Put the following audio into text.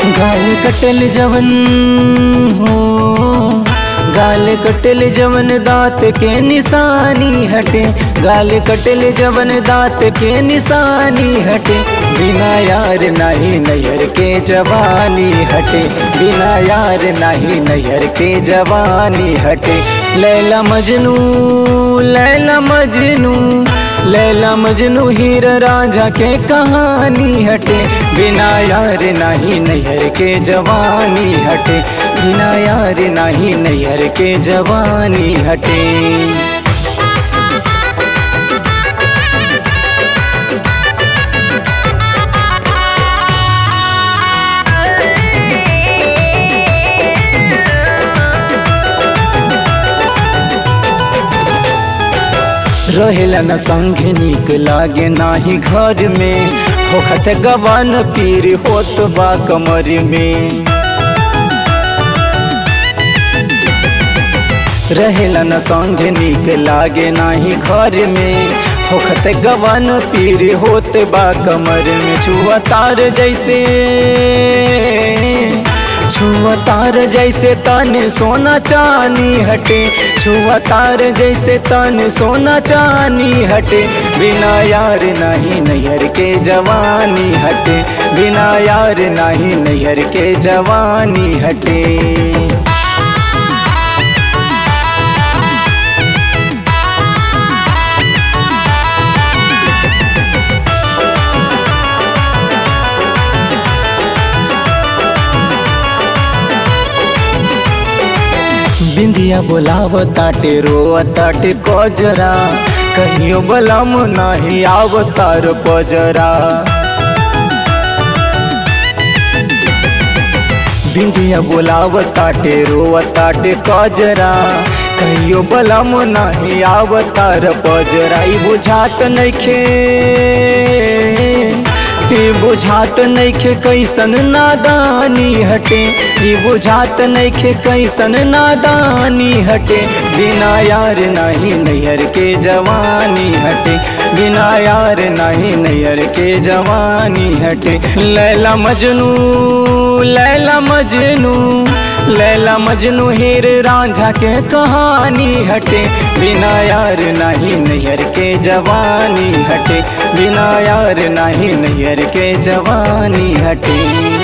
गाल कटल जवन हो गाल कटल जवन दांत के निशानी हटे गाल कटल जवन दांत के निशानी हटे बिना यार नहीं नैहर के जवानी हटे बिना यार नहीं नैहर के जवानी हटे लैला मजनू लैला मजनू लैला मजनू हीर राजा के कहानी हटे बिना यार नहीं नैहर के जवानी हटे बिना यार नहीं नैहर के जवानी हटे रहेला न संग निक लागे नाही घर में होखत गवन पीर होत बा कमर में रहेला न संग निक लागे नाही घर में होखत गवन पीर होत बा कमर में छुआ तार जैसे छुआ तार जैसे तन सोना चानी हटे छुआ तार जैसे तन सोना चानी हटे बिना यार नहीं नैहर के जवानी हटे बिना यार नहीं नैहर के जवानी हटे बिंदिया बोलाव ताटे रो ताटे कजरा कहियो बलम नहीं आव तार पजरा बिंदिया बोलाव ताटे रो ताटे कजरा कहियो बलम नहीं आव तार पजरा ई बुझात नइखे ई बुझात नइखे कैसन नादानी हटे ई बुझात नइखे कैसन नादानी हटे बिना यार नहीं नैहर के जवानी हटे बिना यार नहीं नैहर के जवानी हटे लैला मजनू लैला मजनू लैला मजनू हीर रांझा के कहानी हटे बिना यार नहीं नैहर के जवानी हटे बिना यार नहीं नैहर के जवानी हटे